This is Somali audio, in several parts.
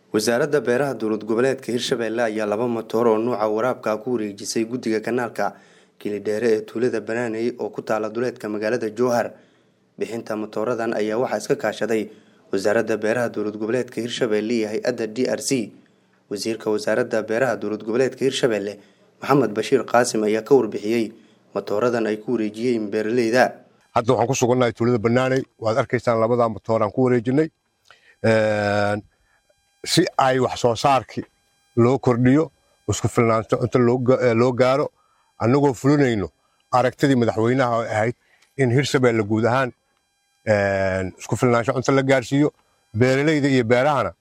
wasaaradda beeraha dowlad goboleedka hirshabelle ayaa laba matoor oo nuuca waraabka ku wareejisay guddiga kanaalka kilidheere ee tuulada banaaney oo ku taala duleedka magaalada jowhar bixinta matooradan ayaa waxaa iska kaashaday wasaaradda beeraha dowlad goboleedka hirshabelle iyo hay-adda d r c wasiirka wasaaradda beeraha dowlad goboleedka hirshabelle maxamed bashiir qaasim ayaa ka warbixiyey matooradan ay ku wareejiyeen beeraleyda hadda waxaan ku sugannahay tuulada banaaney waad arkaysaan labadaa matooraan ku wareejinay si ay wax soo saarkii loo kordhiyo isku filnaansho inta loo gaaro annagoo fulinayno aragtidii madaxweynaha oo ahayd in hirshabelle guud ahaan isku filnaansho cunto la gaarsiiyo beeraleyda iyo beerahana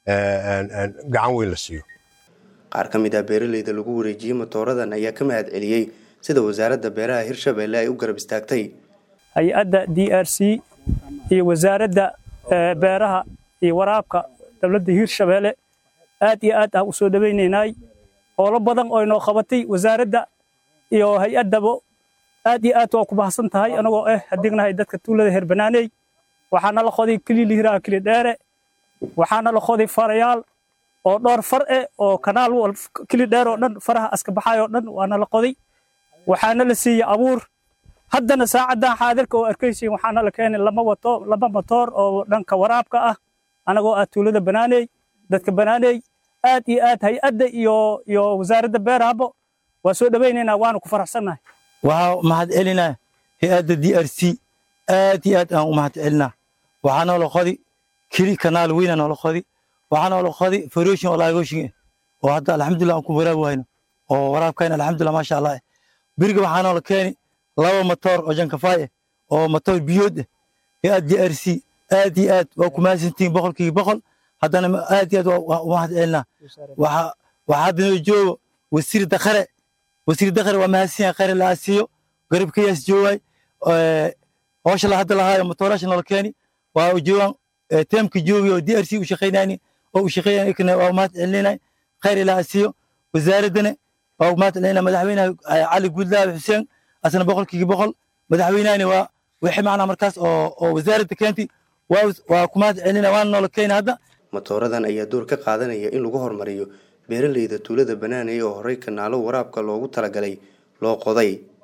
gacan weyn la siiyo qaar ka mid ah beeraleyda lagu wareejiyey matooradan ayaa ka mahad celiyey sida wasaaradda beeraha hirshabelle ay u garab istaagtay hay-adda d r c iyo wasaaradda beeraha iyo waraabka dowladda hirshabelle aad iyo aad aan u soo dhowaynaynay howlo badan oo inoo qabatay wasaaradda iyo hay-addaba aad iyo aad waa ku bahsan tahay anagoo ah hadignahay dadka tuulada heer banaaney waxaana la qoday kililihiraha kili dheere waxaana la qoday farayaal oo dhowr far eh oo kanaal kili dheer oo dhan faraha aska baxay oo dhan waana la qoday waxaana la siiyey abuur haddana saacaddan xaadirka oo arkaysiin waxaana la keenay lama wato laba matoor oo dhanka waraabka ah anagoo ah tuulada banaaney dadka banaaney aad iyo aad hay-adda iyo iyo wasaaradda beerahaba waa soo dhowaynaynaa waana ku faraxsannahay waxaa mahad celinaa hay-adda d r c aad iyo aad aan u mahad celinaa waxaa noola qodi kili kanaal weyna noola qodi waxaa noola qodi faroshin oo laagoshin oo hadda alxamdulillah aan ku waraabi wayno oo waraabkayna alxamdulillah maasha allah beriga waxaa noola keeni laba matoor oo jankafaay ah oo matoor biyood ah hay-ad d r c aad iyo aad waa ku mahadsantihiin boqolkiiba boqol haddana aad iyo aad waa u mahad celinaa waxaa hadda noo joogo wasiir dakhare wasiir dakhare waa mahadsan yahay khayr la asiiyo garabkayaas joogaay howsha la hadda lahaayo matoorasha noola keeni waa joogaan teemka joogi oo d r c u shaqaynayni oo u shaqaynayni waa mahad celinay khayr la asiiyo wasaaraddana waa mahad celinaa madaxweynaha cali guudlaabe xuseen asna boqolkiiba boqol madaxweynahani waa wixii macnaa markaas oo oo wasaaradda keentay waa ku mahad celina waana noola keeni hadda matooradan ayaa door ka qaadanaya in lagu horumariyo beeraleyda tuulada banaaney oo horey kanaalo waraabka loogu talagalay loo qoday